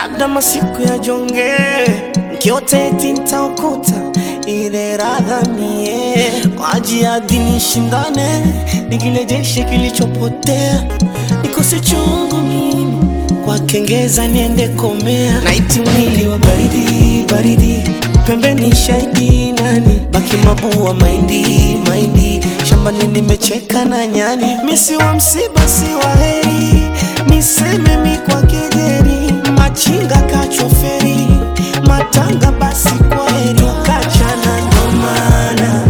labda masiku ya jonge nkiote eti ntaokuta ile radha mie kwa ajili ya dini shindane nikirejeshe kilichopotea nikose chungu mimi kwa kengeza niende komea naiti mwili wa baridi baridi pembeni shahidi nani baki mabua maindi maindi shambani nimecheka na nyani misi wa msiba si wa heri niseme mi kwa kejeri machinga kachoferi matanga basi kwa heri kachana ndomana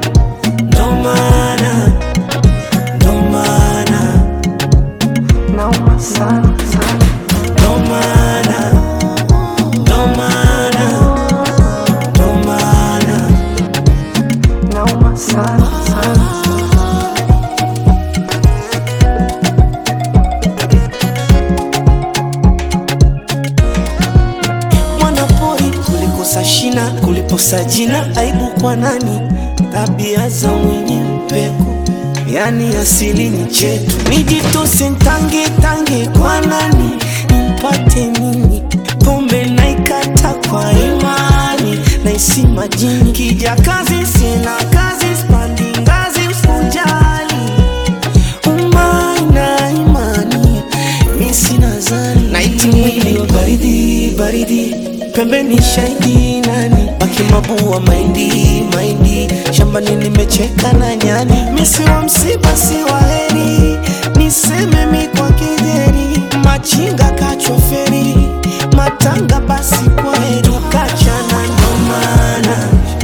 ndomana ndomana nauma sana sana ndomana ndomana ndomana nauma sana sana mwanapori kulikosa shina kuliposa jina aibu kwa nani tabia za mwenye mpeko yani asili ni chetu nijitose ntange tange kwa nani nimpate nini pombe naikata kwa imani naisi majini kija kazi sina kazi spandi ngazi usijali umaina imani mi sina zani naiti mwili wa baridi baridi pembeni shahidi nani baki mabua maindi maindi shambani nimecheka na nyani misi wa msiba si wa heri niseme mi kwa kejeri machinga kachoferi matanga basi kwa heri kachana ndomana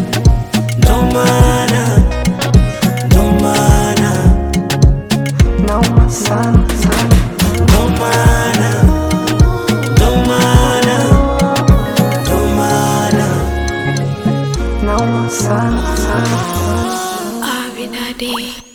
ndomana ndomana nauma sana sana ndomana ndomana ndomana nauma sana sana Abinadi.